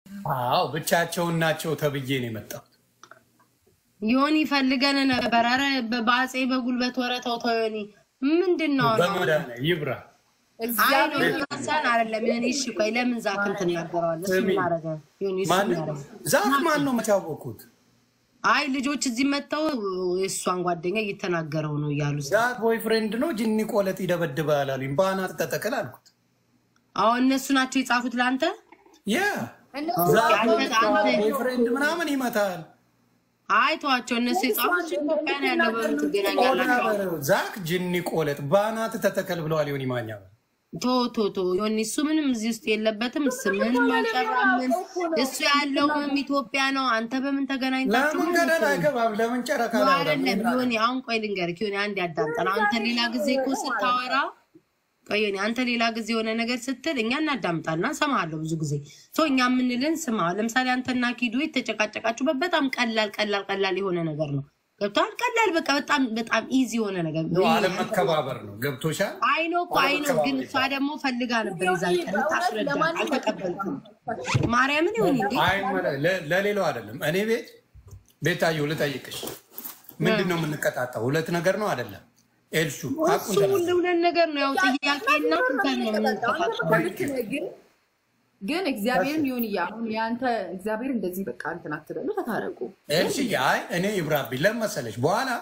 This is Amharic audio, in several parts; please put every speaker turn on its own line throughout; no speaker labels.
አዎ ብቻቸውን ናቸው ተብዬ ነው የመጣሁት።
ዮኒ ፈልገን ነበር። ኧረ በአፄ በጉልበት ወረተው ተው ዮኒ ምንድን ነው አሁን?
በመዳነ ይብራ
አይ ነው ማሳን አይደለም። እኔ እሺ ቆይ ለምን ዛክን ትናገረዋለህ? እሱ
ስሚ፣
ማረገ ዮኒ እሱ
ማን
ማረገ
ዛፍ ማን ነው የምታወቁት?
አይ ልጆች እዚህ መጥተው የእሷን ጓደኛ እየተናገረው ነው እያሉ
ዛፍ ቦይ ፍሬንድ ነው ጅኒ ቆለጥ ይደበድባል አሉኝ። በአናት ተጠቅል አልኩት።
አሁን እነሱ ናቸው የጻፉት ለአንተ
ያ
እነሱ
ዛፍ
አንተ- አንተ-
ቦይ ፍሬንድ ምናምን ይመታል።
አይ ተዋቸው። እነሱ የጻፉት ኢትዮጵያ ነው ያለው በምን ትገናኛላቸው?
ዛክ ጅኒ ቆለጥ በአናት ተተከል ብለዋል። ዮኒ ማኛ
ቶ ቶ ቶ ዮኒ እሱ ምንም እዚህ ውስጥ የለበትም። ስምንም አልጠራም። ምን እሱ ያለውም ኢትዮጵያ ነው። አንተ በምን ተገናኝታችሁ?
ለምን ገደል አይገባም? ለምን ጨረካ
ነው
ላይ
አይደለም ዮኒ፣ አሁን ቆይ ልንገርህ ዮኒ፣ አንድ ያዳምጠን። አንተ ሌላ ጊዜ እኮ ስታወራ ቆይ ዮኒ፣ አንተ ሌላ ጊዜ የሆነ ነገር ስትል እኛ እናዳምጣልና እንሰማሃለሁ ብዙ ጊዜ ሰው እኛ የምንልን ስማ። ለምሳሌ አንተና ኪዱ የተጨቃጨቃችሁበት በጣም ቀላል ቀላል ቀላል የሆነ ነገር ነው። ገብቶሃል? ቀላል በቃ በጣም በጣም ኢዚ የሆነ ነገር
አለመከባበር ነው። ገብቶሻል?
አይኖ እኮ አይኖ፣ ግን እሷ ደግሞ ፈልጋ ነበር የዛን ቀን ልታስረዳ አልተቀበልኩም። ማርያምን ይሁን እንዴ
አይ ለ- ለሌላው አይደለም። እኔ ቤት ቤታየሁ ልጠይቅሽ፣ ምንድን ነው የምንቀጣጣው? ሁለት ነገር ነው አይደለም? ኤልሹ
እሱ ሁሉ ሁለት ነገር ነው። ያው ጥያቄና እንትን ነው የምንጠፋቸው።
ልክ ነህ፣ ግን ግን እግዚአብሔርን ይሁን እያ አሁን የአንተ እግዚአብሔር እንደዚህ በቃ እንትን አትበሉ፣ ተታረቁ።
ኤልሽ አይ እኔ ይብራብኝ ለምን መሰለሽ፣ በኋላ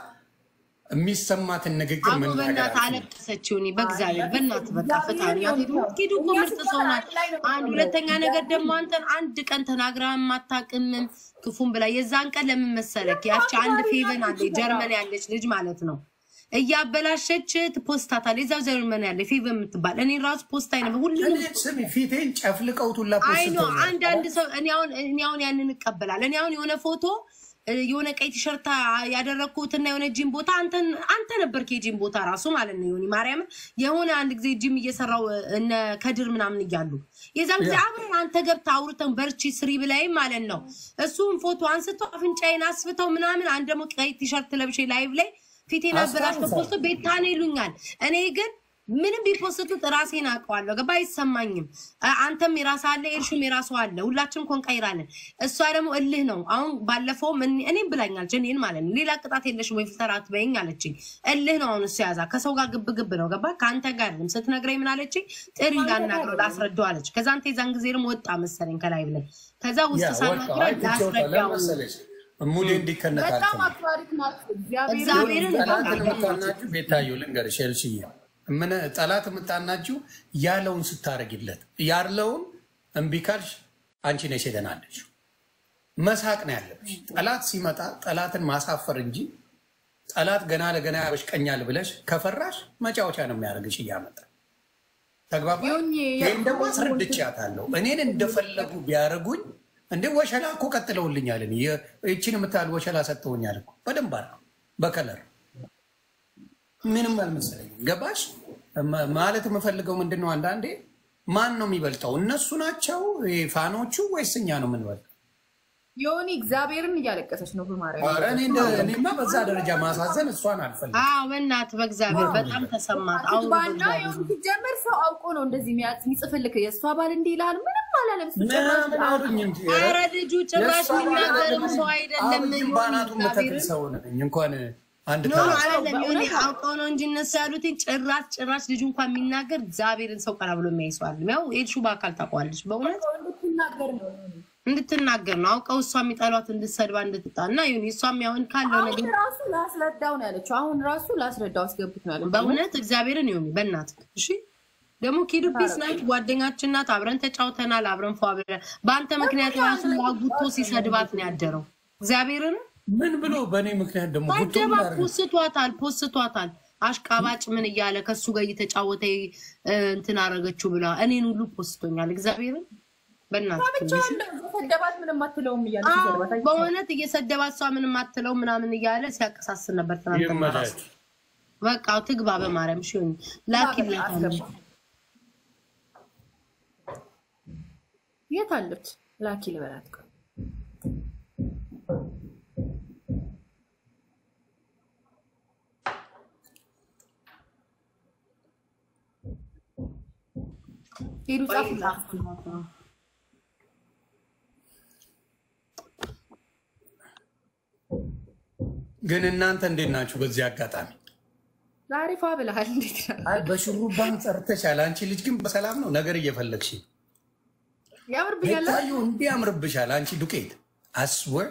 የሚሰማትን ንግግር
አቶ
ምን
በእናት አለቀሰች ሆኒ በእግዚአብሔር በእናት በቃ ፈጣሪ ኪዱ እኮ ምርጥ ሰው ናት። አንድ ሁለተኛ ነገር ደግሞ አንተን አንድ ቀን ተናግራ የማታውቅምም ክፉም ብላ የዛን ቀን ለምን መሰለክ ያቺ አንድ ፌቨን አለ ጀርመን ያለች ልጅ ማለት ነው እያበላሸች ትፖስታታለች። እዛው ጀርመን ያለ ፌቨን የምትባል እኔ ራሱ ፖስት አይነ ሁሉንም
ስሚ፣ ፊቴን ጨፍልቀውቱላ
አይ ነው
ፖስት
አንዳንድ ሰው እኔ አሁን እኔ አሁን ያንን እቀበላለሁ። እኔ አሁን የሆነ ፎቶ እ፣ የሆነ ቀይ ቲሸርት ያደረግኩትና የሆነ ጂም ቦታ አንተን አንተ ነበርክ የጂም ቦታ ራሱ ማለት ነው። ዮኒ ማርያምን የሆነ አንድ ጊዜ ጂም እየሰራው እነ ከድር ምናምን እያሉ የዛን ጊዜ አብረን አንተ ገብተህ አውርተን በርቺ ስሪ ብላይም ማለት ነው። እሱም ፎቶ አንስተው አፍንጫዬን አስፍተው ምናምን አንድ ደግሞ ቀይ ቲሸርት ለብሼ ላይቭ ላይ ፊቴን አበላሽተው ፖስቶ ቤታኔ ይሉኛል። እኔ ግን ምንም ቢፖስቱት ራሴን አውቀዋለሁ። ገባ አይሰማኝም። አ- አንተም የራስ አለ፣ ኤርሹም የራሱ አለ። ሁላችንም ኮንቀይራለን። እሷ ደግሞ እልህ ነው። አሁን ባለፈውም እኔ- እኔም ብላኛል ጀኔን ማለት ነው። ሌላ ቅጣት የለሽም ወይ ፍልተር አትበይኝ አለችኝ። እልህ ነው አሁን እሱ ያዛ ከሰው ጋር ግብ ግብ ነው። ገባ ከአንተ ጋር አይደለም። ስትነግረኝ ምን አለችኝ? ጥሪ ላናግረው ላስረዳው አለች። ከዛ አንተ የዛን ጊዜ ደግሞ ወጣ መሰለኝ ከላይ ብለን ከዛ ውስጥ ሳናግረው ላስረዳው
ሙሌ
በጣም
እንዲከነታል
አክባሪት ናት። እግዚአብሔር
እግዚአብሔርን
ጠላት የምታናችሁ ቤታየሁ ልንገርሽ፣ ኤልሽዬ ምን ጠላት የምታናችሁ ያለውን ስታረጊለት ያለውን እምቢ ካልሽ አንቺ ነሽ የደናለች። መሳቅ ነው ያለብሽ። ጠላት ሲመጣ ጠላትን ማሳፈር እንጂ ጠላት ገና ለገና ያበሽቀኛል ብለሽ ከፈራሽ መጫወቻ ነው የሚያደርግሽ እያመጣ ተግባባ።
ዮኒ፣
ይህም ደግሞ አስረድቻታለሁ። እኔን እንደፈለጉ ቢያደርጉኝ እንዴ ወሸላ እኮ ቀጥለውልኛል። እኔ የ- ይችን የምታህል ወሸላ ሰጥተውኛል እኮ በደንብ አድርገው በከለር ምንም አልመሰለኝም። ገባሽ ማ- ማለት የምፈልገው ምንድን ነው? አንዳንዴ ማን ነው የሚበልጠው? እነሱ ናቸው ይሄ ፋኖቹ ወይስ እኛ ነው የምንበልጠው?
ዮኒ እግዚአብሔርን እያለቀሰች ነው በማርያም
ኧረ እኔ እንደ- እኔማ በዛ ደረጃ ማሳዘን እሷን አልፈልግም።
አዎ በእናትህ በእግዚአብሔር በጣም ተሰማት። አሁን
ባና ዮኒ ሲጀመር ሰው አውቆ ነው እንደዚህ የሚያጽ- የሚጽፍልክ የእሷ ባል እንዲህ ይላል። ምንም አላለም። እሱ ጭራሽ
ምናምን አሉኝ እንጂ
ኧረ ልጁ ጭራሽ
የእሷ
የሚናገርም ሰው አይደለም።
አብይም ባናቱ የምተክል ሰው ነኝ እንኳን አንድ
ኖ
ተራ
አይደለም ሆኔ አውቀው ነው እንጂ እነሱ ያሉትን ጭራሽ ጭራሽ ልጁ እንኳን የሚናገር እግዚአብሔርን ሰው ቀና ብሎ የሚያይሰዋል። ያው ኤልሹ በአካል ታውቀዋለች። በእውነት
እንድትናገር ነው ዮኒ።
እንድትናገር ነው አውቀው እሷ የሚጠሏት እንድትሰድባ እንድትጣ እና ይሁን እሷም ያሁን ካለው
አሁን
ነገር
ራሱ ላስረዳው ነው ያለችው። አሁን ራሱ ላስረዳው አስገብት ነው ያለችው።
በእውነት እግዚአብሔርን ይሁን በእናት እሺ። ደግሞ ኪዱ ፒስ ናት፣ ጓደኛችን ናት። አብረን ተጫውተናል፣ አብረን ፏ ብለን በአንተ ምክንያት ራሱ አጉቶ ሲሰድባት ነው ያደረው። እግዚአብሔርን
ምን ብሎ በእኔ ምክንያት ደግሞ ጉቶ
አጀባ
ምን አደረገ?
ፖስቷታል ፖስቷታል። አሽቃባጭ ምን እያለ ከሱ ጋር እየተጫወተ እ፣ እንትን አረገችው ብላ እኔን ሁሉ ፖስቶኛል። እግዚአብሔርን በእናትህ
ብቻውን ሰደባት ምንም አትለውም እያለ ሲሰድባት አይቼ
በእውነት እየሰደባት እሷ ምንም አትለው ምናምን እያለ ሲያቀሳስን ነበር ትናንትና ራሱ።
ይመቻች።
በቃ ትግባ በማርያም ሽን ላኪላት አለች።
የት አለች? ላኪ ልበላት። ቆይ ሄዱ ጻፉላት።
ግን እናንተ እንዴት ናችሁ? በዚህ አጋጣሚ
ዛሬ ፏ ብለሃል። እንዴት ነው?
አይ በሹሩባን ጸርተሻል። አንቺ ልጅ ግን በሰላም ነው ነገር እየፈለግሽ
ያምርብኛል
ቤታዮ እንዲህ ያምርብሻል። አንቺ ዱቄት አስወር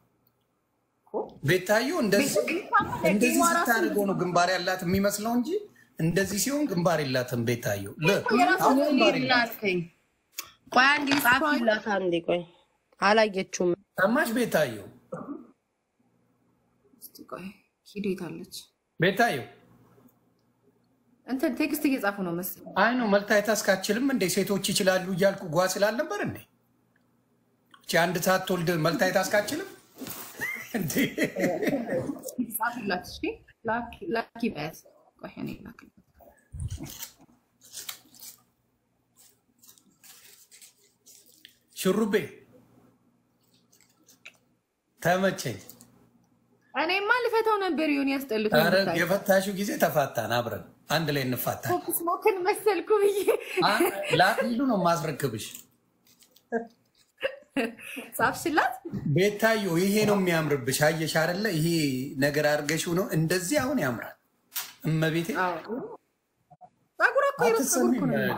ቤታዮ እንደዚህ እንደዚህ ስታደርገው ነው ግንባር ያላት የሚመስለው እንጂ እንደዚህ ሲሆን ግንባር የላትም። ቤታዮ ል- አሁን ግንባር የላትም።
ላትከኝ ቆይ አንዴ ጻፊላት አንዴ ቆይ አላየችውም
ሰማሽ ቤታዮ?
እስቲ ቆይ ሂዴት አለች
ቤታዮ
እንትን ቴክስት እየጻፉ ነው መሰለኝ።
አይ ነው መልታየት አስካችልም እንዴ ሴቶች ይችላሉ እያልኩ ጓ ስላልነበር እንዴ እቺ አንድ ሰዓት ትወልድ መልታየት አስካችልም እንዴ?
ጻፍላት እሺ። ላኪ- ላኪ በያዝ ቆይ እኔ ላክላት።
ሽሩቤ ተመቸኝ።
እኔማ ልፈታው ነበር ይሆን ያስጠልቶ
ኧረ የፈታሹ ጊዜ ተፋታን፣ አብረን አንድ ላይ እንፋታን።
ስሞክን መሰልኩ ብዬ
ላፊሉ ነው ማስረክብሽ።
ጻፍሽላት።
ቤታዮ ይሄ ነው የሚያምርብሽ። አየሽ አይደለ? ይሄ ነገር አድርገሽው ነው እንደዚህ አሁን ያምራል። እመቤቴ
ጸጉር እኮ የሮስ ጸጉር
አትሰሚም?
እኮ ነው።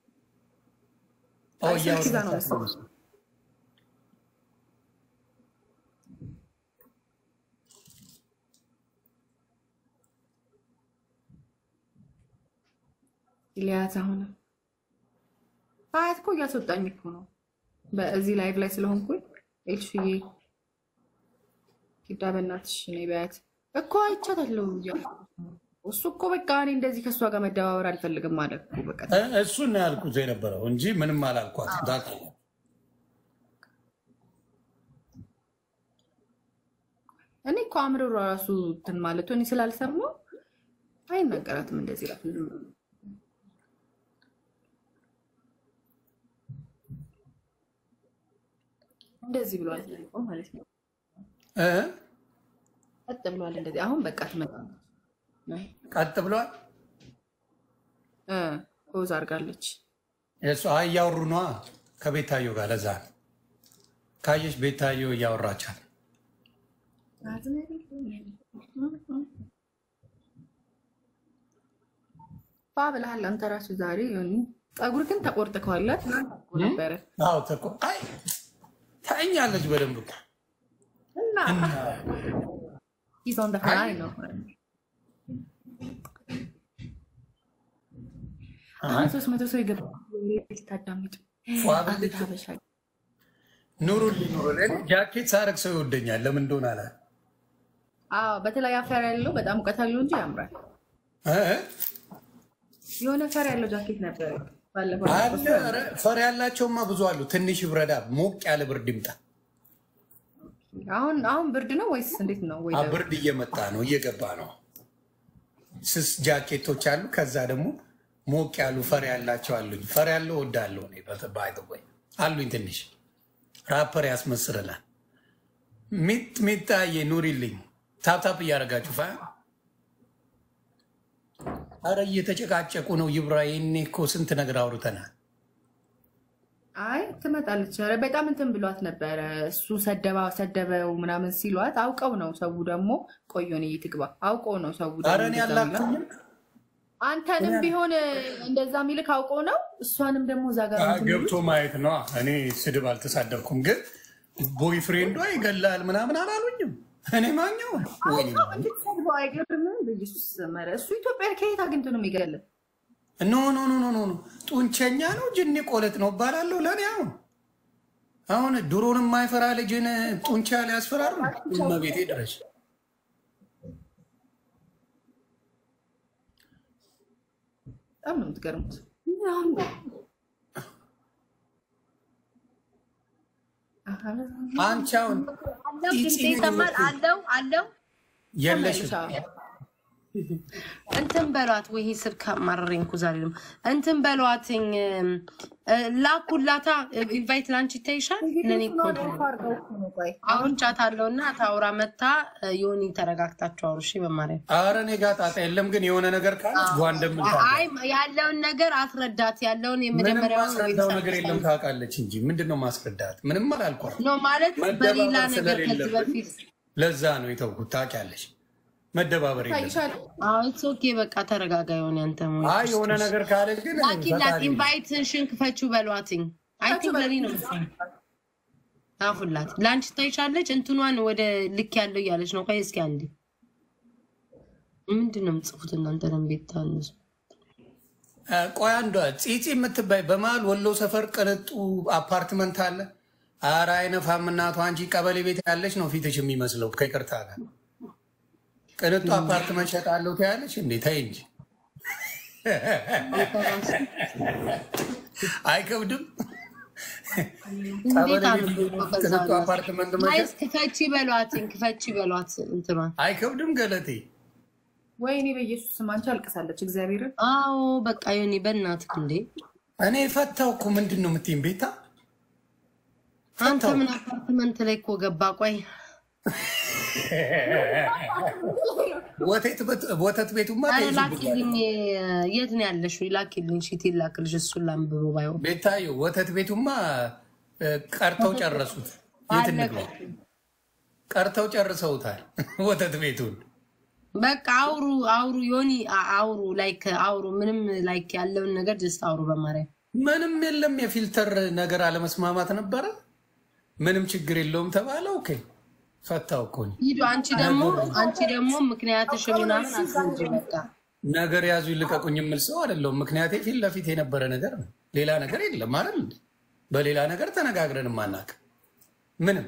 ኦ፣
አይ፣ ስልክ ይዛ ነው
እያወራሽ
መሰለኝ። ኢልያስ አሁን አያት እኮ እያስወጣኝ እኮ ነው። በዚህ ላይቭ ላይ ስለሆንኩኝ ኤልሽዬ ኪዳ በእናትሽ እኔ በያት እኮ አይቻታለሁ እያልኩ ነው። እሱ እኮ በቃ እኔ እንደዚህ ከእሷ ጋር መደባበር አልፈልግም ማለት እኮ በቃ
እ- እሱን ነው ያልኩት የነበረው እንጂ ምንም አላልኳት። ታውቃለህ።
እኔ እኮ አእምሮ ራሱ እንትን ማለቱ እኔ ስላልሰማው አይናገራትም እንደዚህ ራሱ ዝም ብሎ። እንደዚህ ብሏል ማለት ነው።
እ?
ቀጥ ብሏል እንደዚህ። አሁን በቃ ትመጣለች
ቀጥ ብሏል።
እ ፖዝ አድርጋለች።
የእሱ አይ እያወሩ ነዋ ከቤታዮ ጋር። ለዛ ነው ካየሽ ቤታዮ እያወራቻል።
ፋ ብለሃል አንተ ራሱ ዛሬ ሆኒ ፀጉር ግን ተቆርጥከዋላት ነበረ
አዎ ተኮ አይ ታኛለች በደንብ እኮ
እና ሂዝ ኦን ዘ ፍላይ ነው አሁን ሶስት መቶ ሰው የገባ ልታዳምጡ
ፏ ብልጭ
ሀበሻ
ኑሩልኝ ኑሩልኝ። ጃኬት ሳረግ ሰው ይወደኛል። ለምን እንደሆነ አላ
አዎ በተለይ አፈር ያለው በጣም እውቀት አለው እንጂ ያምራል።
እ?
የሆነ ፈር ያለው ጃኬት ነበረ ባለፈው
አለ ኧረ ፈር ያላቸውማ ብዙ አሉ። ትንሽ ብረዳ ሞቅ ያለ ብርድ ይምጣ።
አሁን አሁን ብርድ ነው ወይስ እንዴት ነው? ወይ
አ ብርድ እየመጣ ነው እየገባ ነው። ስስ ጃኬቶች አሉ። ከዛ ደግሞ ሞቅ ያሉ ፈር ያላቸው አሉኝ። ፈር ያለው ወዳለሁ እኔ ባይተወይ አሉኝ። ትንሽ ራፐር ያስመስልናል። ሚጥ ሚጣዬ ኑሪልኝ። ታፕታፕ እያደረጋችሁ ፋ አረ እየተጨቃጨቁ ነው። ይብራ ይኔ እኮ ስንት ነገር አውርተናል።
አይ ትመጣለች። ኧረ በጣም እንትን ብሏት ነበረ። እሱ ሰደባ ሰደበው ምናምን ሲሏት አውቀው ነው። ሰው ደግሞ ቆዮን ትግባ አውቀው ነው ሰው ደግሞ
አረ እኔ
እንደዛ የሚለው።
አላኩኝም።
አንተንም ቢሆን እንደዛ የሚልክ አውቀው ነው። እሷንም ደግሞ እዛ ጋር እንትን
ገብቶ ማየት ነው። እኔ ስድብ አልተሳደብኩም፣ ግን ቦይፍሬንዷ ይገላል ምናምን አላሉኝም። እኔ ማኛው ወይኔ
አውቀው እንድትሰድበው አይገርምም? በኢየሱስ መረ እሱ ኢትዮጵያ ከየት አግኝቶ ነው የሚገለን?
ኖ ኖ ኖ ኖ ኖ ኖ ጡንቸኛ ነው ጅኒ ቆለጥ ነው እባላለሁ። ለእኔ አሁን አሁን ድሮን የማይፈራ ልጅን ጡንቻ ሊያስፈራሩ እመቤቴ ድረስ
በጣም ነው የምትገርሙት።
አንቺ አሁን
አለው ድምፅ ይሰማል አለው አለው
የለሽም
እንትን በሏት ወይ ይሄ ስልክ አማረረኝ እኮ ዛሬ ደግሞ እንትን በሏትኝ እ፣ ላኩላታ ኢንቫይት ላንቺ ይታይሻል ለኔ እኮ አሁን ቻት አለውና ታውራ መታ ዮኒ ተረጋግታችሁ አውሩ እሺ በማርያም
አረ እኔ ጋ ጣጣ የለም፣ ግን የሆነ ነገር ካለች ጓ እንደምታ
አይ ያለውን ነገር አስረዳት ያለውን
ምንም
የመጀመሪያውን
ማስረዳው ነገር የለም ታውቃለች እንጂ ምንድን ነው ማስረዳት? ምንም አላልኳት።
ነው ማለት
መደባበር
በሌላ ነገር ከዚህ
ስለሌለብን
በፊት
ለዛ ነው የተውኩት። ታውቂያለሽ፣ መደባበር የለም።
ታይሻል
ኢትስ ኦኬ በቃ ተረጋጋ። የሆነ ያንተ
አይ የሆነ ነገር ካለ ግን
ላኪላት
ፈጣሪ ነው።
ኢንቫይትሽን ክፈችው በሏትኝ። አይ ቲንክ ለኔ ነው መሰለኝ። ጻፉላት። ለአንቺ ታይሻለች እንትኗን ወደ ልክ ያለው እያለች ነው። ቆይ እስኪ አንዴ ምንድን ነው የምጽፉት እናንተ? ደም ቤት ታንሱ
እ፣ ቆይ አንዷ ፂፂ የምትባይ በመሀል ወሎ ሰፈር ቅንጡ አፓርትመንት አለ። ኧረ አይነፋም እናቷ። አንቺ ቀበሌ ቤት ያለች ነው ፊትሽ የሚመስለው። ከይቅርታ ጋር ቅንጡ አፓርትመንት ሸጣለሁ ትያለች እንዴ? ተይ እንጂ አይከብድም።
እንዴት
ቀበሌ
አሉ
ቤት ቅንጡ አፓርትመንት መሸጥ
ጋይስ ክፈቺ በሏትኝ፣ ክፈቺ በሏት እንትኗን።
አይከብድም ገለቴ።
ወይኔ በኢየሱስ ስም አንቺ አልቅሳለች። እግዚአብሔርን
አዎ በቃ ዮኒ በእናትህ እንዴ
እኔ ፈታው እኮ ምንድን ነው የምትይኝ? ቤታ
አንተ ምን አፓርትመንት ላይ እኮ ገባ። ቆይ
ወተት ቤት- ወተት ቤቱማ
ኧረ
ተይዞብኛል።
ላኪልኝ። የት ነው ያለሽው? ላኪልኝ፣ ሺት ላክልሽ። እሱን ላንብቦ ባይሆን
ቤታዩ ወተት ቤቱማ እ፣ ቀርተው ጨረሱት። የት እንግባ? ቀርተው ጨርሰውታል ወተት ቤቱን።
በቃ አውሩ አውሩ፣ ዮኒ አ- አውሩ፣ ላይክ አውሩ። ምንም ላይክ ያለውን ነገር ጀስት አውሩ በማርያም
ምንም የለም። የፊልተር ነገር አለመስማማት ነበረ። ምንም ችግር የለውም ተባለ። ኦኬ ፈታው እኮ እኔ።
ሂዱ። አንቺ ደግሞ አንቺ ደግሞ ምክንያትሽ ምናምን አስረጅ። በቃ
ነገር ያዙ ይልቀቁኝ የምል ሰው አይደለሁም። ምክንያቴ ፊት ለፊት የነበረ ነገር ነው። ሌላ ነገር የለም አይደል እንዴ? በሌላ ነገር ተነጋግረን ማናቅ ምንም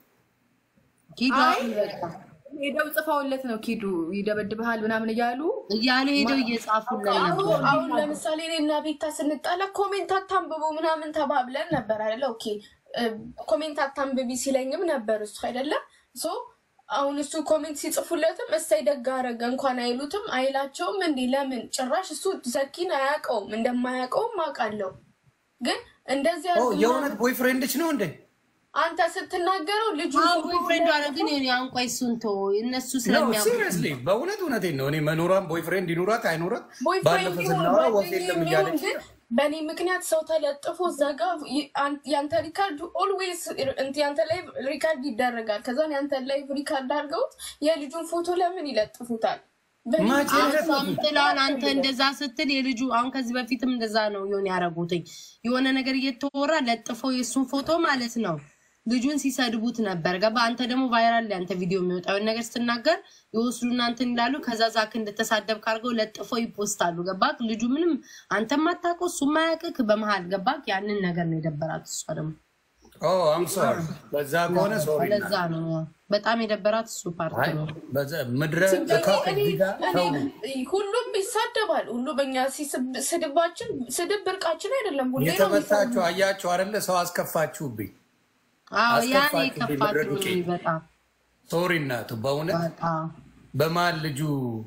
ሂዱ
አይ
አሁን በቃ
ሄደው ጽፈውለት ነው ኪዱ ይደበድብሃል ምናምን እያሉ
እያሉ ሄደው እየጻፉልን ነበር።
አሁን አሁን ለምሳሌ እኔ እና ቤታ ስንጣላ ኮሜንት አታንብቡ ምናምን ተባብለን ነበር አይደለ? ኦኬ እ፣ ኮሜንት አታንብቢ ሲለኝም ነበር እሱ አይደለም ሶ አሁን እሱ ኮሜንት ሲጽፉለትም እሰይ ደግ አደረገ እንኳን አይሉትም አይላቸውም። እንዲህ ለምን ጭራሽ እሱ ዘኪን አያውቀውም እንደማያውቀውም አውቃለሁ። ግን እንደዚህ
ኦ፣
አድርግ
የእውነት ቦይፍሬንድች ነው እንዴ?
አንተ ስትናገረው ልጁ
ቦይፍሬንድ አለ ግን ዮኒ አሁን ቆይ እሱን ተወው። እነሱ
ነው
ስለሚያውቁ
ሲሪየስሊ፣ በእውነት እውነቴን ነው። እኔ መኖሯን ቦይፍሬንድ ይኑራት አይኑራት
ቦይፍሬንድ
ባለፈው
ይሁን
ስናወራ ወፍ
ጓደኛ
የለም
የሚሆን
እያለች
ግን በእኔ ምክንያት ሰው ተለጥፎ እዛ ጋ ይ- አን- ያንተ ሪካርድ ኦልዌይስ ያንተ ላይ ሪካርድ ይደረጋል። ከዛን ያንተ ላይ ሪካርድ አድርገውት የልጁን ፎቶ ለምን ይለጥፉታል? በእኔ
መቼ
አንተም ጥላውን አንተ እንደዛ ስትል የልጁ አሁን ከዚህ በፊትም እንደዛ ነው የሆነ ያደረጉትኝ የሆነ ነገር እየተወራ ለጥፈው የእሱን ፎቶ ማለት ነው ልጁን ሲሰድቡት ነበር። ገባ አንተ ደግሞ ቫይራል ላይ አንተ ቪዲዮ የሚወጣውን ነገር ስትናገር የወስዱና እንትን ይላሉ። ከዛ ዛክ እንደተሳደብ ካርገው ለጥፈው ይፖስታሉ። ገባክ? ልጁ ምንም አንተ ማታውቀው እሱ ማያውቅክ በመሀል ገባክ? ያንን ነገር ነው የደበራት እሷ ደግሞ
ኦ አም ሶሪ። በዛ ከሆነ ሶሪ።
ለዛ ነው በጣም የደበራት እሱ ፓርት
አይ
ነው።
በዛ ምድረ
እኔ-
እካክ
እኔ-
እዚህ ጋር ተው።
እኔ ሁሉም ይሳደባል። ሁሉ በእኛ ሲስብ- ስድባችን ስድብ ብርቃችን አይደለም። ሁሌ ነው
የተመታችሁ አያችሁ አይደለ? ሰው አስከፋችሁብኝ።
አዎ ያኔ
አስከፋችሁ
የከፋት
ቢመረዱት
ነው በጣም
ሶሪ እናቱ፣ በእውነት
በጣም
በመሀል ልጁ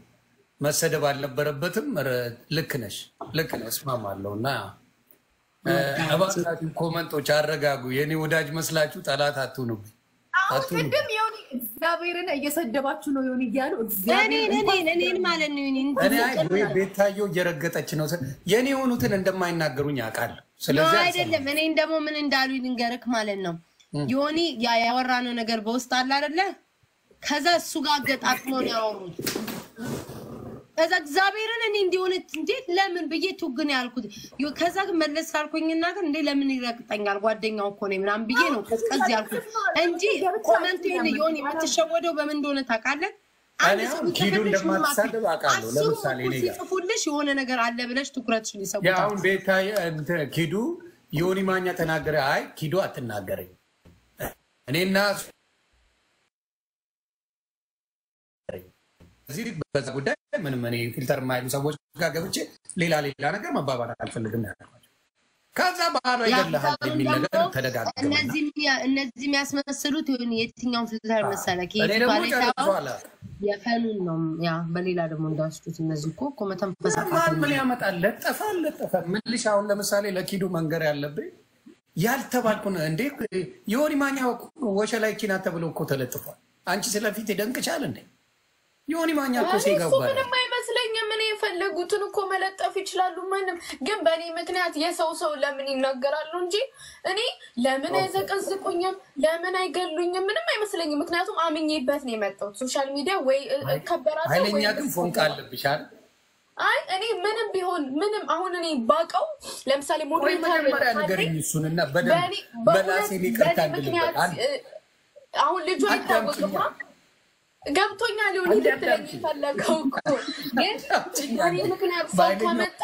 መሰደብ አልነበረበትም። ኧረ ልክ ነሽ፣ ልክ ነሽ፣ እስማማለሁ። እና እ፣ እባካችሁ ኮመንቶች አረጋጉ። የኔ ወዳጅ መስላችሁ ጠላት አትሁኑብኝ፣
አሁን
አትሁኑ።
ቅድም የሆነ እግዚአብሔርን እየሰደባችሁ ነው የሆነ እያሉ እግዚአብሔር
እኔን እኔን እኔን ማለት ነው እኔን
እኔ አይ ወይ ቤታየው እየረገጠች ነው። የኔ የሆኑትን እንደማይናገሩኝ አውቃለሁ።
ነው
ስለዚህ
አይደለም። እኔን ደግሞ ምን እንዳሉ ልንገርክ ማለት ነው። ዮኒ ያ ያወራነው ነገር በውስጥ አለ አይደለ? ከዛ እሱ ጋር አገጣጥሞ ነው ያወሩት። ከዛ እግዚአብሔርን እኔ እንዲሆነ እንዴ ለምን ብዬ ቱግን ያልኩት። ዮ- ከዛ ግን መለስ ካልኩኝና ግን እንዴ ለምን ይረግጠኛል ጓደኛው እኮ ነው ምናምን ብዬ ነው ቀዝቀዝ ያልኩት እንጂ ኮመንት ዮኒ የምትሸወደው በምን እንደሆነ ታውቃለህ? አንድ
እኔ
ሰው
አሁን ኪዱ
ሲጽፍልሽ ምን
እንደማትሳደብ አውቃለሁ።
አስሩም
ለምሳሌ
እኩል
እኔ ጋር
ሲጽፉልሽ የሆነ ነገር አለ ብለሽ ትኩረትሽን
ያ
ይሰቡታል።
አሁን ቤታ እንትን ኪዱ ዮኒ ማኛ ተናገረ። አይ ኪዱ አትናገረኝ እኔና እዚህ በዛ ጉዳይ ምንም እኔ ፊልተር የማይሉ ሰዎች ጋር ገብቼ ሌላ ሌላ ነገር መባባል አልፈልግም ያልኳቸው። ከዛ ባህሏ ይገድልሃል የሚል ነገር ተደጋገመ።
እነዚህ እነዚህ የሚያስመስሉት የሆነ የትኛውን ፊልተር መሰለህ?
እኔ ደግሞ ጨርሷል።
የፈኑን ነው ያ በሌላ ደግሞ እንዳስቱት እነዚህ እኮ እኮ መተንፈስ
ማን
አቃተኝ።
ምን ያመጣል? ለጠፈ ለጠፈ ምልሽ አሁን ለምሳሌ ለኪዱ መንገር ያለብኝ ያልተባልኩ ነው እንዴ የሆኒ ማኛ ወሸላይ ኪና ተብሎ እኮ ተለጥፏል። አንቺ ስለፊት ደንቅቻል እንዴ የሆኒ ማኛ እኮ
እኔ እሱ
ሴጋባል
ምንም አይመስለኝም። እኔ የፈለጉትን እኮ መለጠፍ ይችላሉ። ምንም ግን በእኔ ምክንያት የሰው ሰው ለምን ይናገራሉ እንጂ እኔ ለምን አይዘቀዝቁኝም፣ ለምን አይገሉኝም ምንም አይመስለኝም። ምክንያቱም አምኜበት ነው የመጣሁት ሶሻል ሚዲያ ወይ ከበራለሁ
ኃይለኛ
ወይ
ግን ፎንቃ አለብሽ አይደል?
አይ እኔ ምንም ቢሆን ምንም አሁን እኔ ባቀው ለምሳሌ
ወይ
ሞዴሬተር
መጀመሪያ
ካለኝ
ንገረኝ እሱንና በደንብ
በእኔ በእውነት
በላሴን ይቅርታ
በእኔ ምክንያት
እንድልበት አንድ
እ፣ አሁን ልጁ አይታወቅማ ገብቶኛል። ሊሆን
አንድ
ልትለኝ
አዳምጪኝ።
የፈለገው እኮ ግን
አዳምጪኝ
በእኔ
አንዴ።
ምክንያት ሰው
በኃይለኛው
ከመጣ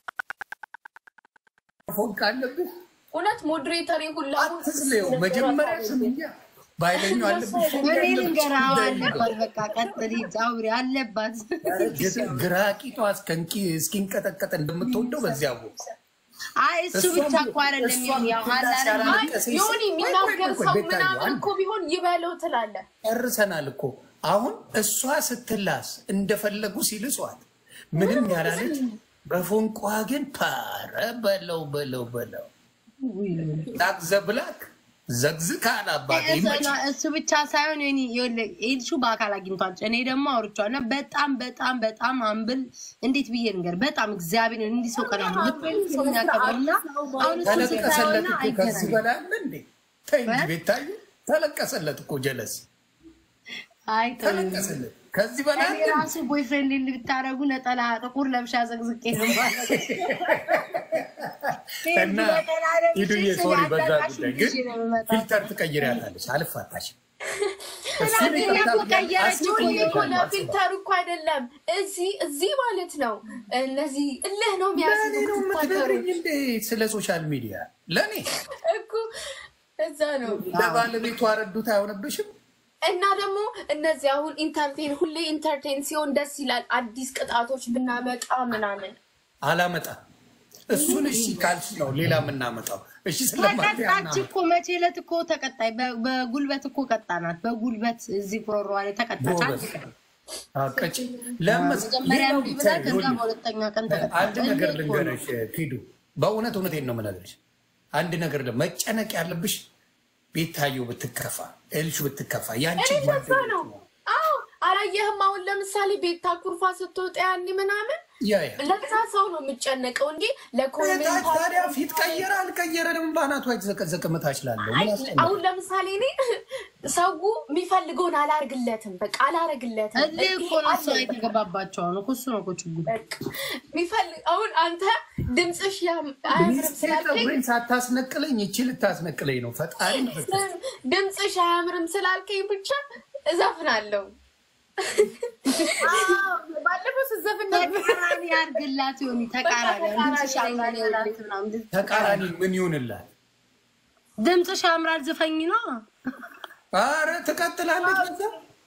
ፎንቃ አለብሽ
እውነት ሞዴሬተር ሁላ
አትስሌው መጀመሪያ ስምኛ በኃይለኛው አለብሽ ፎንቃ
እኔ
አለብሽ
ልንገርህ፣ አዎ
እንዳይልበት።
አለባት። በቃ ቀጥል፣ ሂጅ፣ አውሪ፣ አለባት።
ግራ ቂጧ እስከንቂ እስኪንቀጠቀጥ እንደምትወደው በዚያ አወኩ።
አይ እሱ ብቻ እኮ አይደለም
እሷም
ያው
ብላ
አላለም
ሲያላለቀሰ
ዮኒ
ቆይ፣ ቆይ፣ ቆይ፣
የሚናገር
ቆይ፣
ሰው
ቤታዬ፣
ምናምን
አንድ
እኮ ቢሆን ይበለው ትላለህ።
ጨርሰናል እኮ አሁን እሷ ስትላስ እንደፈለጉ ሲልሷት ምንም ያላለች በፎንቋ ግን ፓረ በለው በለው በለው ላክ ዘብላክ ዘግዝካል አባቴ ይመች
እሱ ብቻ ሳይሆን ኒ ኤልሹ በአካል አግኝቷል። እኔ ደግሞ አውርቼዋለሁ እና በጣም በጣም በጣም አምብል እንዴት ብዬ ንገር በጣም እግዚአብሔር እንዲህ ሰው ቀና ምትል ሰው የሚያከብረው እና አሁን እሱ
ተለቀሰለት
ስታየውና
እኮ ከዚህ
አይገናኝም።
በላይ አለ እንዴ? ተይ እንጂ ቤታዬ ተለቀሰለት እኮ ጀለስ
አይ ተው።
ተለቀሰለት ከዚህ በላይ
እኔ
አለ
ራሱ ቦይፍሬንድ ብታደረጉ ነጠላ ጥቁር ለብሻ ዘግዝቄ ነው ማለት
እና ሂዱዬ ሶሪ በዛ ጉዳይ ግን ፊልተር ትቀይሪያታለሽ አልፋታሽም እሱን ይቅርታ ብያለሁ።
ዮኒ እኮ
አስቀይሜሻለሁ።
ለፊልተሩ እኮ አይደለም እዚህ እዚህ ማለት ነው። እነዚህ እልህ ነው
ለእኔ ነው
የሚያስቡት
የምትነግሪኝ እንዴ ስለ ሶሻል ሚዲያ ለእኔ
እኮ እዛ ነው።
ለባለቤቱ አረዱት አይሆንብሽም
እና ደግሞ እነዚህ አሁን ኢንተርቴን ሁሌ ኢንተርቴን ሲሆን ደስ ይላል። አዲስ ቅጣቶች ብናመጣ ምናምን
አላመጣም እሱን እሺ ካልሽ ነው ሌላ የምናመጣው እሺ ስለማት
ተቀጣች እኮ መቼ ዕለት እኮ ተቀጣይ በ- በጉልበት እኮ ቀጣናት። በጉልበት እዚህ ጉሮሯ ላይ ተቀጣች። አንድ ቀን
ቀጭ ለመስ
መጀመሪያ
ሌላው
እንዲህ ብላ ከዛ
ይኸውልሽ፣
በሁለተኛ ቀን
አንድ
ተቀጣች።
ነገር
እልህ እኮ ነው።
ልንገርሽ ኪዱ በእውነት እውነቴን ነው የምነግርሽ አንድ ነገር ለ- መጨነቅ ያለብሽ ቤታየው ብትከፋ ኤልሹ ብትከፋ ያንቺ
እኔ በዛ
ጓደኞች
ነው። አዎ አላየህም? አሁን ለምሳሌ ቤታ ኩርፋ ስትወጣ ያኔ ምናምን
ያ ያ
ለዛ ሰው ነው የምጨነቀው እንጂ
ታዲያ
ለኮሜንታተር
ፊት ቀየረ አልቀየረ ደግሞ በአናቷ የተዘቀዘቀ መታች ላለው ምን አስጨነቀው?
አሁን ለምሳሌ እኔ ሰው የሚፈልገውን አላርግለትም፣ በቃ አላረግለትም።
እልህ እኮ ነው እሷ የተገባባቸው ነው እኮ እሱ ነው እኮ ችግሩ።
በቃ የሚፈልግ አሁን አንተ ድምፅሽ ያም- አያምርም
ሚስቴ
ስላልከኝ
ፀጉሬን ሳታስነቅለኝ ይቺ ልታስነቅለኝ ነው። ፈጣሪ ይመስገን።
ድምፅሽ አያምርም ስላልከኝ ብቻ እዘፍናለሁ።
ባለፈው ስዘፍን ነበር።
ተቃራኒ ያርግላት ሆኒ ተቃራኒ
በቃ
ድምፅሽ
ተቃራኒ
ያምራል
ያርግላት።
ምናምን
ተቃራኒ ምን ይሁንላት?
ድምፅሽ ያምራል ዝፈኝ ነው
አረ ትቀጥላለች፣ በዛ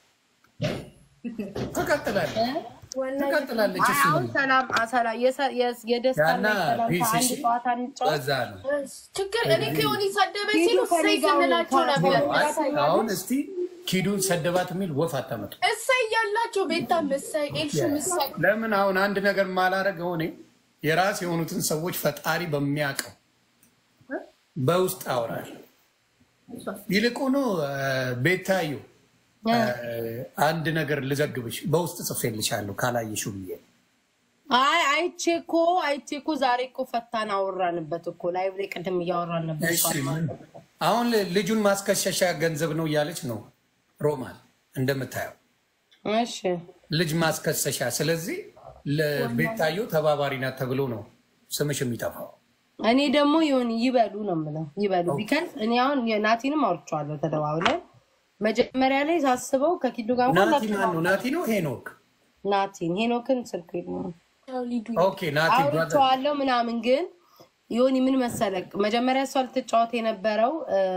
ትቀጥላለች፣ ትቀጥላለች። እሱ
አሁን ሰላም አሰላ የደስታ
ያና ፒስ
አንድ
እሺ፣
ጨዋታ እንጫወት።
በዛ ነው።
ችግር እኔ ከሆነ ሰደበኝ
ሂዱ
ሲሉ
ከኔ
እሰይ
ጋር
ስንላቸው
ሆኖ
ነበር።
አይ፣ አሁን እስቲ ኪዱን ሰደባት የሚል ወፍ አታመጡ።
እሰይ ያላቸው ቤታም እሰይ ኤልሹም እሰይ
ለምን አሁን አንድ ነገር ማላረግ ሆኔ የራስ የሆኑትን ሰዎች ፈጣሪ በሚያውቀው በውስጥ አውራል። ይልቁኑ ቤታዩ አንድ ነገር ልዘግብሽ በውስጥ ጽፌልሻለሁ ካላየሽው ብዬ
አይ አይቼ እኮ አይቼ እኮ ዛሬ እኮ ፈታን አወራንበት እኮ ላይቭ ላይ ቅድም እያወራን ነበር።
እሺ፣ አሁን ልጁን ማስከሸሻ ገንዘብ ነው እያለች ነው ሮማን እንደምታየው
እሺ
ልጅ ማስከሰሻ። ስለዚህ ለቤታዮ ተባባሪ ናት ተብሎ ነው ስምሽ የሚጠፋው።
እኔ ደግሞ ይሁን ይበሉ ነው የምለው ይበሉ። ቢከን እኔ አሁን ናቲንም አውርቼዋለሁ ተደዋውለን። መጀመሪያ ላይ ሳስበው ከኪዱ ጋር እንኳን
ናቲ ማን ነው? ናቲ ነው ሄኖክ?
ናቲን ሄኖክን ስልክ የለውም።
ሊዱ
ኦኬ ናቲ ብራዘር
አውርቼዋለሁ ምናምን ግን ዮኒ ምን መሰለቅ መጀመሪያ እሷ ልትጫወት የነበረው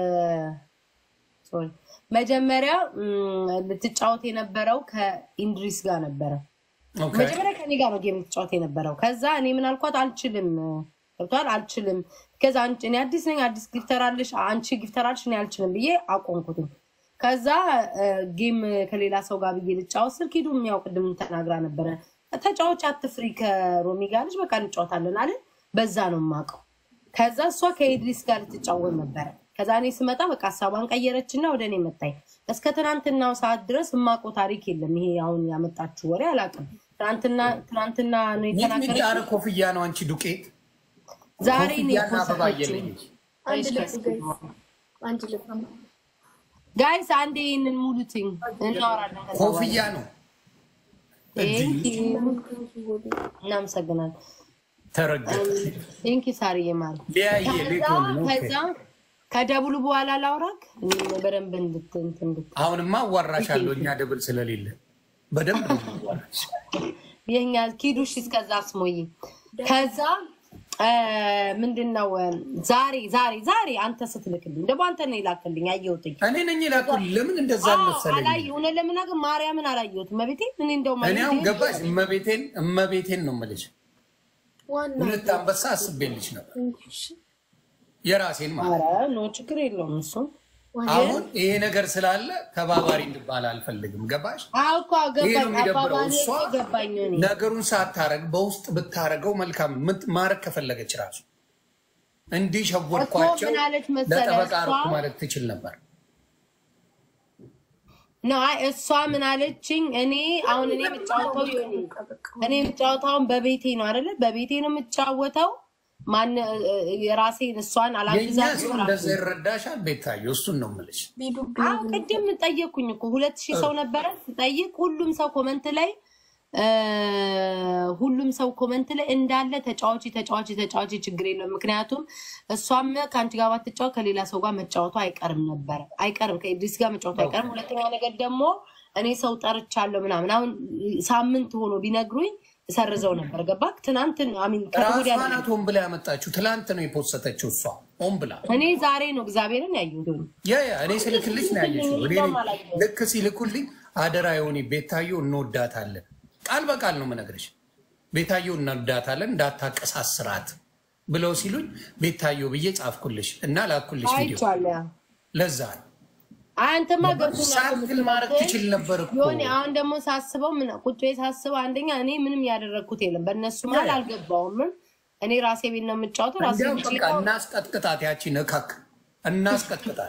ሶሪ መጀመሪያ ም፣ ልትጫወት የነበረው ከኢንድሪስ ጋር ነበረ።
ኦኬ
መጀመሪያ ከኔ ጋር ነው ጌም ልትጫወት የነበረው። ከዛ እኔ ምን አልኳት፣ አልችልም ገብቷል፣ አልችልም። ከዛ አንቺ እኔ አዲስ ነኝ፣ አዲስ ጊፍተር አለሽ፣ አንቺ ጊፍተር አለሽ፣ እኔ አልችልም ብዬ አቆምኩትኝ። ከዛ ጌም ከሌላ ሰው ጋር ብዬ ልጫወት ስል ኪዱ የሚያው ቅድም ተናግራ ነበረ፣ ተጫዋች አትፍሪ፣ ከሮሚ ጋር ልጅ በቃ እንጫወታለን አለ። በዛ ነው የማውቀው። ከዛ እሷ ከኢድሪስ ጋር ልትጫወት ነበረ። ከዛ እኔ ስመጣ በቃ ሀሳቧን ቀየረችና ወደ እኔ መጣኝ። እስከ ትናንትናው ሰዓት ድረስ የማውቀው ታሪክ የለም። ይሄ አሁን ያመጣችው ወሬ አላውቅም። ትናንትና ትናንትና ነው
ሚጥሚጣ
የተናገረችው።
ኧረ ኮፍያ ነው አንቺ ዱቄት
ዛሬ ነው
ኮፍያና አበባ
የፖሰተችው።
እየለየች
አንድ ልብ ጋይስ፣ አንድ ልብ
ጋይስ አንዴ ይህንን ሙሉትኝ እናወራለን። ከዛ በኋላ።
ኮፍያ ነው
ቴንክ ዩ። እናመሰግናለን።
ተረገጠ
ቴንክ ዩ ሳርዬ ማር
ሊያየ ሌት ሆነ ነው።
ከዛ ከደብሉ በኋላ ላውራክ በደንብ እንድት- እንትን እንድት
አሁንማ አዋራሻለሁ እኛ ደብል ስለሌለ በደንብ ነው የማዋራሽ።
የኛ ኪዱሽ እስከዛ ስሞይ ከዛ እ፣ ምንድን ነው እ፣ ዛሬ ዛሬ ዛሬ አንተ ስትልክልኝ ደግሞ አንተ ነው የላክልኝ አየሁትኝ።
እኔ ነኝ ላኩል ለምን እንደዛ
አዎ፣
መሰለኝ
አላየሁ እውነት ለመናገር ማርያምን አላየሁትም። መቤቴ ምን እንደው
እኔ አሁን ገባሽ እመቤቴን እመቤቴን ነው የምልሽ
ዋና
ሁለት አንበሳ አስቤልሽ ነበር የራሴን ማለት
ኧረ ኖ ችግር የለውም እሱ
አሁን ይሄ ነገር ስላለ ተባባሪ እንድባል አልፈልግም ገባሽ
አዎ እኮ
ይሄ ነው
ገባኝ።
የሚደብረው
አባባሌ
እሷ
ገባኝ እኔ
ነገሩን ሳታረግ በውስጥ ብታረገው መልካም ምት- ማረግ ከፈለገች ራሱ እንዲህ ሸወድኳቸው
እኮ ምን አለች መሰለህ
ለጠበቃ
እሷ?
አደረኩ ማለት ትችል ነበር
ነው አይ እሷ ምን አለችኝ? እኔ አሁን እኔ የምጫወተው ዮኒ እኔ የምጫወተው አሁን በቤቴ ነው አይደለ? በቤቴ ነው የምጫወተው። ማን የራሴን እሷን
የእኛ
አላግዛት
ሰው እንደዛ ይረዳሻል ቤታየው እሱን ነው የምልሽ
ቢዱ
አዎ ቅድም ጠየቅኩኝ እኮ ሁለት ሺህ ሰው ነበረ ስጠይቅ፣ ሁሉም ሰው ኮመንት ላይ እ፣ ሁሉም ሰው ኮመንት ላይ እንዳለ ተጫዋች ተጫዋች ተጫዋች ችግር የለውም። ምክንያቱም እሷም ከአንቺ ጋር ባትጫወት ከሌላ ሰው ጋር መጫወቱ አይቀርም ነበረ አይቀርም፣ ከኢድሪስ ጋር መጫወቱ አይቀርም። ሁለተኛ ነገር ደግሞ እኔ ሰው ጠርቻለሁ ምናምን አሁን ሳምንት ሆኖ ቢነግሩኝ እሰርዘው ነበር። ገባክ? ትናንት አሚን ከወዲያ
ራሷ ናት ሆን ብላ ያመጣችው ትላንት ነው የፖሰተችው እሷ ሆን ብላ
እኔ ዛሬ ነው እግዚአብሔርን ያየሁት።
ያ ያ እኔ ስልክልሽ ነው ያየሽው እኔ ነኝ። ልክ ሲልኩልኝ አደራ የሆነ ቤታዮ እንወዳታለን ቃል በቃል ነው የምነግርሽ ቤታዮ እንወዳታለን እንዳታቀሳስራት ብለው ሲሉኝ ቤታዮ ብዬ ጻፍኩልሽ እና ላኩልሽ ቪዲዮ
አይቼዋለሁ ያ
ለዛ ነው
አንተማ ገብቶኛል
ሳትል ማድረግ ትችል ነበር እኮ
ዮኒ አሁን ደግሞ ሳስበው ምን ቁጭ ቤት ሳስበው አንደኛ እኔ ምንም ያደረግኩት የለም በእነሱ መሀል አልገባውም እኔ ራሴ ቤት ነው የምጫወተው ራሴ
እንዲያውም
ቤት
በቃ እናስቀጥቅጣት ያቺን እካክ እናስቀጥቅጣት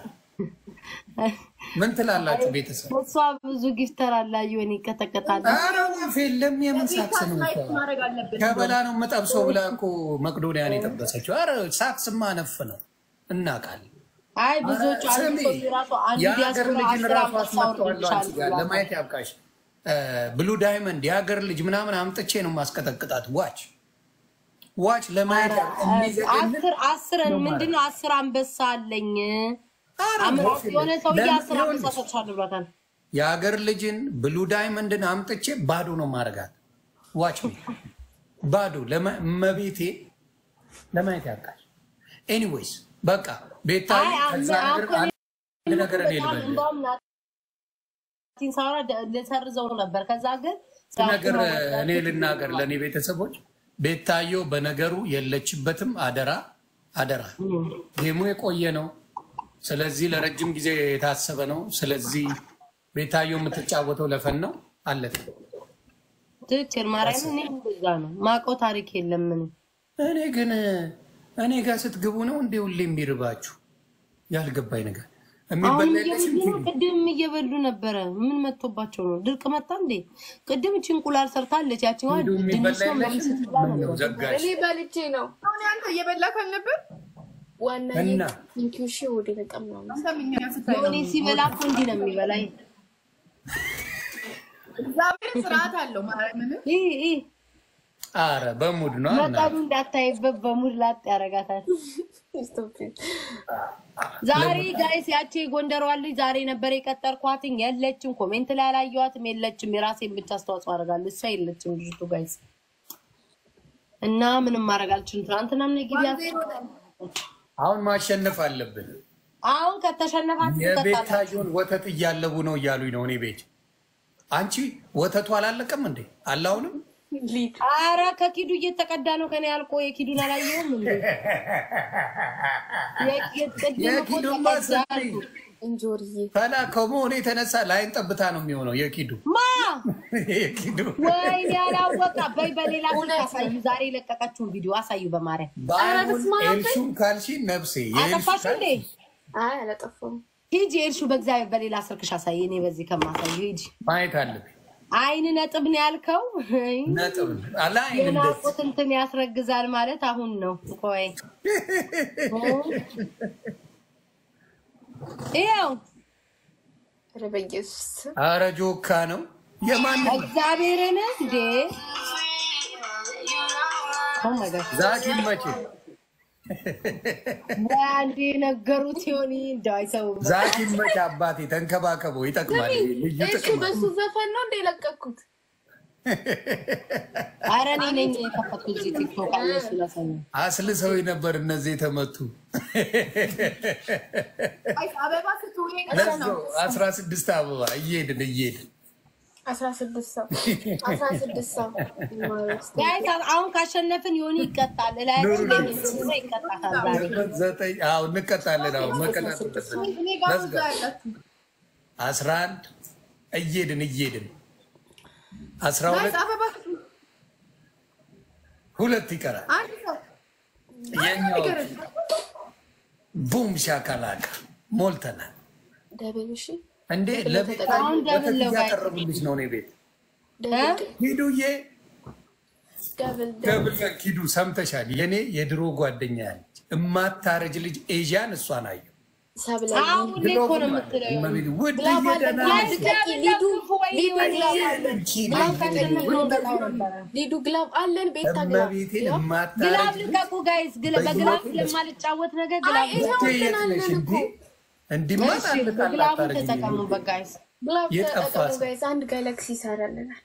ምን ትላላችሁ ቤተሰብ
እሷ ብዙ ጊፍተር አላ ዮኒ ይቀጠቀጣል
ኧረ ወፍ የለም የምን ሳክስ ነው እኮ
ማድረግ አለብን።
ከበላ ነው የምጠብሰው ብላ እኮ መቅዶኒያን የጠበሰችው ኧረ ሳክስማ ነፍ ነው እናውቃለን
አይ ብዙዎቹ አንዱ
ስሚ፣
ሰው ራሱ አንዱ
የሀገር
ዲያስፖራ
ልጅን
አስር
ራሱ
አመት
አስመጣዋለሁ አንቺ ጋር
አውርዶልሻል
ለማየት ያብቃሽ። ብሉ ዳይመንድ የሀገር ልጅ ምናምን አምጥቼ ነው ማስቀጠቅጣት። ዋች ዋች ለማየት ያብ- የሚዘገንን
አስር አስር
ነው
ምንድነው አስር አንበሳ አለኝ
ኧረ
አምራ
ወፍ የለም።
የሆነ ሰውዬ
ለምን
አስር
ይሆን?
አንበሳ ሰጥቻለሁ ብሏታል
የሀገር ልጅን ብሉ ዳይመንድን አምጥቼ ባዶ ነው ማረጋት። ዋች ሚ ባዶ ለማ- እመቤቴ ለማየት ያብቃሽ። ኤኒዌይስ በቃ ቤታ
አይ
ከዛ
አም-
ነገር
አሁን
አንድ ነገር እኔ
በጣም
ልበል
እንደውም ናቲን ሳወራ ደ- ልሰርዘው ነበር። ከዛ ግን
ነገር እኔ ልናገር ለእኔ ቤተሰቦች ቤታዮ በነገሩ የለችበትም። አደራ አደራ፣ ጌሙ የቆየ ነው። ስለዚህ ለረጅም ጊዜ የታሰበ ነው። ስለዚህ ቤታዮ የምትጫወተው ለፈን ነው። አለቀ።
ትክክል ማርያም፣ እኔ እንደዛ ነው ማውቀው ታሪክ የለም ምን
እኔ ግን እኔ ጋር ስትግቡ ነው እንዴ ሁሌ የሚርባችሁ? ያልገባኝ ነገር
አሁን
የሚበላ
እየበሉ
የለሽም
ነው።
ቲቪ
ቅድም እየበሉ ነበረ። ምን መጥቶባቸው ነው? ድርቅ መጣ እንዴ? ቅድም እቺ እንቁላል ሰርታለች። ያቺ
ሂዱ የሚበላ
ድንች ነው
የለሽም?
ስትበላ
ምን ነው
ነበር።
ዘጋሽ?
እኔ በልቼ ነው
አሁን አንተ እየበላክ አልነበር?
ዋና
እና?
ቲንኪሽ ወደ ተቀምነው
አንተም እኛን ስታይ ነው።
ዮኒ ሲበላ እኮ እንዲህ ነው የሚበላ።
እግዚአብሔር ስርዓት አለው ማርያምን
ይህ ይህ
አረ በሙድ ነው እና
መጠኑ እንዳታይበት በሙድ ላጥ ያደርጋታል። ዛሬ ጋይስ ያቺ የጎንደሯን ልጅ ዛሬ ነበር የቀጠርኳትኝ። የለችም፣ ኮሜንት ላይ አላየኋትም። የለችም። የራሴን ብቻ አስተዋጽኦ አደርጋለሁ። እሷ የለችም ልጅቱ ጋይስ እና ምንም ማድረግ አልችልም። ትናንትናም ነጊቢያ
አሁን ማሸነፍ አለብን።
አሁን ከተሸነፋት ትቀጣላችሁ።
የቤታዮን ወተት እያለቡ ነው እያሉኝ ነው። እኔ ቤት አንቺ ወተቱ አላለቀም እንዴ? አላሁንም
ሊድ
አረ ከኪዱ እየተቀዳ ነው። ከኔ አልቆ የኪዱን አላየውም እንዴ? የቅድም እኮ
የኪዱማ
ተቀዳ
ስሚ
እንጆርዬ
ፈላ ከመሆኑ የተነሳ ለአይን ጠብታ ነው የሚሆነው። የኪዱ
ማ
የኪዱ
ወይኔ ያላወቃ በይ፣ በሌላ ስልክ አሳዩ። ዛሬ የለቀቀችውን ቪዲዮ አሳዩ በማርያም
በአሁን ኤልሹም ካልሺ ነፍሴ የኤልሹ
አጠፋሽ እንዴ?
አይ አላጠፋም
ሂጂ ኤልሹ፣ በእግዚአብሔር በሌላ ስልክሽ አሳይ። እኔ በዚህ ከማሳዩ ሂጂ።
ማየት አለብኝ።
አይን ነጥብ ነው ያልከው።
ነጥብ አላይ እንደዚህ
የናቁት እንትን ያስረግዛል ማለት አሁን ነው። ቆይ ይኸው
ኧረ በኢየሱስ
አረ ጆካ ነው የማን
እግዚአብሔርን እንዴ ኦ ማይ ጋድ
ዛኪ መቼ
አንዴ ነገሩት ይሆን እንደው አይሰውም።
ዛኪ መቼ አባቴ ተንከባከበው ይጠቅማል ልዩ
እሱ
ጥቅም
በሱ ዘፈን ነው እንደ የለቀኩት
ኧረ እኔ ነኝ የከፈትኩት እዚህ ቲክቶክ እነሱ ለሰሙ
አስልሰው ነበር እነዚህ የተመቱ
አይ አበባ ስትውይ
ለዛው አስራ ስድስት አበባ እየሄድን እየሄድን
አስራ ስድስት ሰው አስራ ስድስት ሰው
ጋይስ አሁን ካሸነፍን ዮኒ ይቀጣል። እላያችን ላይ የሚጽፈው ይቀጣታል ዛሬ።
ዘጠኝ አዎ እንቀጣለን። አዎ መቀጣት አለብን።
እኔ ጋር
ለዝጋ
እዛ ያላችሁ
አስራ አንድ እየሄድን እየሄድን አስራ
ጋይስ
ሁለት
አበባ ስትውይ
ሁለት ይቀራል።
አንድ ሰው
የኛው
ይገረድ
ቡም ሻካላካ ሞልተናል
ደብል እሺ
እንዴ ለቤት
አሁን ደብል ነው ጋይስ።
ያቀረቡልሽ ነው እኔ ቤት
ደብል
ሂዱዬ
ደብል
ደብል ሂዱ ሰምተሻል የኔ የድሮ ጓደኛ ያለች እማታረጅ ልጅ ኤዥያን እሷን አየሁ
ሰብለ
አሁን እኔ እኮ ነው የምትለው ዮኒ።
እመቤቴ ውድ
ግላብ አለ፣
እየደህና
ግላብ
ነሽ?
ልቀቂ፣ ሊዱ ሊዱ
አሁን ካሸነፍን እንበላው ነበረ።
ሊዱ ግላብ አለን ቤታ ግላብ
እመቤቴን
ግላብ
እማታረጅ
ልቀቁ ጋይስ። ግላ- በግላብ ስለማልጫወት ነገር ግላብ
አይ፣ ይኸው
ልጅ የት ነሽ እንዲ እንዲማ
እሺ፣ በግላቡን ተጠቀሙበት ጋይስ።
ግላብ
የጠፋ
ተጠቀሙ
ሰው።
ጋይስ አንድ ጋላክሲ ይሰራልናል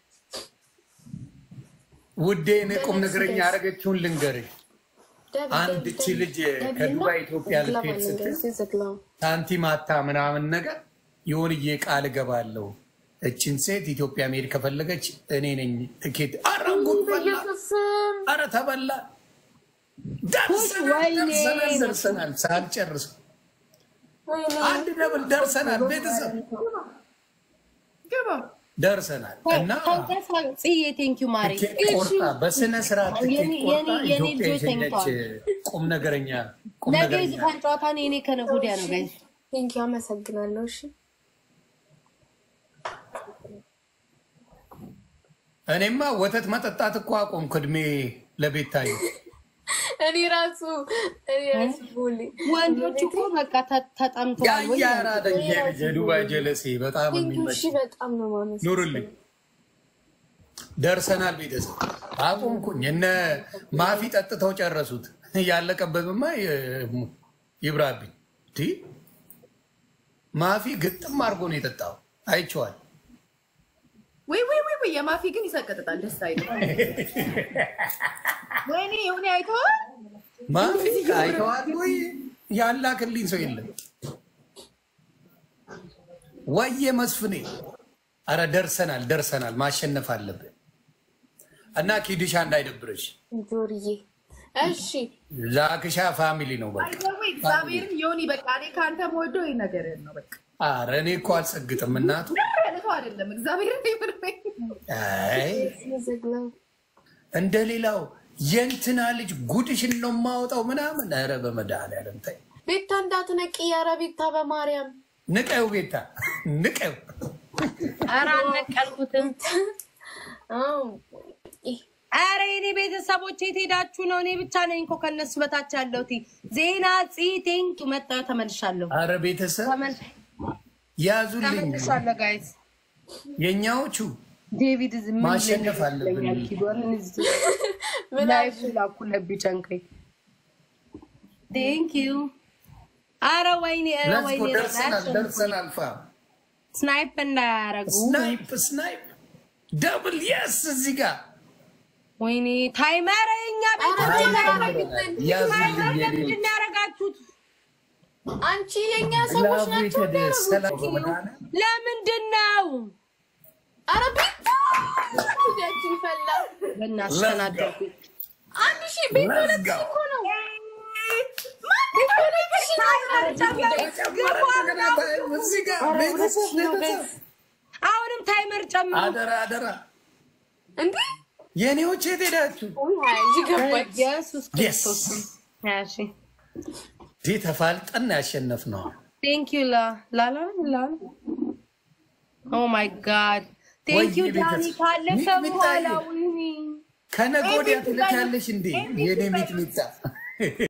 ውዴ እኔ ቁም ነገረኛ ያደረገችውን ልንገርሽ
ደብል
አንድ
ደብል
እቺ
ደብል
ልጅ
ደብል
ከዱባይ
ነው።
ኢትዮጵያ
ግላብ
ልትሄድ
አለን
ስትል
ጋይስ እዚህ ግላብ
ሳንቲም አታ ምናምን ነገር የሆንዬ ቃል እገባለሁ እችን ሴት ኢትዮጵያ መሄድ ከፈለገች እኔ ነኝ ትኬት። ኧረ ጉድ ፈላ!
በኢየሱስም
ኧረ ተበላ! ደርሰናል
ወይኔ!
ደርሰናል ደርሰናል ሳልጨርስ
ወይኔ
አንድ ደብል ደርሰናል። ቤተሰብ
ግባ
ደርሰናል እና
ጽዬ ቴንኪዩ ማሬ።
ትኬት ቆርጣ በስነ ስርዓት ትኬት
የኔ-
ቆርጣ
የኔ- የኔ
ኢትዮጵያ
ልጆች
የሸኘች
ተኝተዋል።
ቁም ነገረኛ ቁም
ነገ
ነገረኛ
የዙፋን ጨዋታ ነው የኔ ከነገ ወዲያ ነው ጋይስ።
ቴንኪ አመሰግናለሁ እሺ
እኔማ ወተት መጠጣት እኮ አቆምኩ። እድሜ ለቤታዬ
እኔ ራሱ እኔ ራሱ ቦሌ
ወንዶች እኮ በቃ ተ- ተጠምተዋል ወይ
ያያራደኝ የዱባይ ጀለሴ በጣም
ቴንኪ
የሚመች
እሺ በጣም ነው ማመስ
ኑርልኝ። ደርሰናል ቤተሰብ አቆምኩኝ። እነ ማፊ ጠጥተው ጨረሱት። ያለቀበትማ ይ- ይብራብኝ። ቲ ማፊ ግጥም አድርጎ ነው የጠጣው። አይቼዋል።
ወይ ወይ ወይ ወይ የማፊ ግን ይሰቀጥጣል። ደስ አይልም። ወይኔ የሆነ አይተዋል።
ማፊ አይተዋል ወይ? ያላክልኝ ሰው የለም። ወየ መስፍኔ፣ አረ ደርሰናል ደርሰናል። ማሸነፍ አለብን እና ኪድሻ እንዳይደብርሽ።
ጆርዬ እሺ
ዛክሻ ፋሚሊ ነው በቃ።
ወይ እግዚአብሔርን ዮኒ በቃ እኔ ከአንተ መወደው ይህ ነገር ነው። በቃ
አረ እኔ እኮ አልጸግጥም እናቱ።
ያለፈው አይደለም። እግዚአብሔርን ይምርመኝ።
አይ
ዘግለው
እንደ ሌላው የእንትና ልጅ ጉድሽን ነው የማወጣው ምናምን። ኧረ በመድኃኒዓለም ተይ፣
ቤታ እንዳትነቂ ኧረ ቤታ በማርያም
ንቀው ቤታ ንቀው።
ኧረ አልነቀልኩትም።
አዎ ይህ
ኧረ የኔ ቤተሰቦች የት ሄዳችሁ ነው? እኔ ብቻ ነኝ እኮ ከነሱ በታች ያለሁት። ዜና ፂ ቴንክ መጣ ተመልሻለሁ።
አረ ቤተሰብ
ተመል-
ያዙልኝ
ተመልሻለሁ ጋይስ።
የእኛዎቹ
ዴቪድ ዝ- ምን
ማሸነፍ
ልልህ
አለብን።
ይለኛል ኪዶርን እዚህ
ምን
ላይቭ ላኩለት ቢጨንቀኝ። ቴንክ ዩ። አረ ወይኔ ኧረ
ለዝጎ
ወይኔ
ደርሰናል ደርሰናል። ፋ
ስናይፕ እንዳያረጉ
ስናይፕ ስናይፕ ደብል የስ እዚህ ጋር
ወይኔ ታይመር የኛ ቤት
ያዙልኝ የኔ
ለምንድን ነው ያደረጋችሁት?
አንቺ የእኛ ሰዎች ናቸው
ላቤት ሰላም
እንዳያረጉት
በመድኃኒዓለም
ለምንድን ነው
ኧረ ቤታ ጉዳያችን ፈላ
በእናትሽ
Let's go.
ተናደርኩኝ።
አንድ ሺህ ቤት
Let's
ሁለት
go.
እኮ ነው
እዚህ ጋር ቤተሰብ ቤተሰብ
አሁንም ታይመር ጨምሩ።
አደራ አደራ
እንዴ
የኔዎች የት ሄዳችሁ?
እዚህ ገባች
ኢየሱስ
Yes.
ክርስቶስ እሺ
ዲ ተፋልጠን ያሸነፍ ነው።
ቴንክ ዩ ላ ላላ ላ ኦ ማይ ጋድ ቴንኪዩ
ወይ
ዳኒ
ቤተሰብ።
ካለፈ
ሚጥሚጣዬ፣
በኋላ ወይኔ
ከነገ ወዲያ
ኤሚት
ትልካለሽ እንዴ
ኤሚት
የኔ
በይ።
ሚጥሚጣ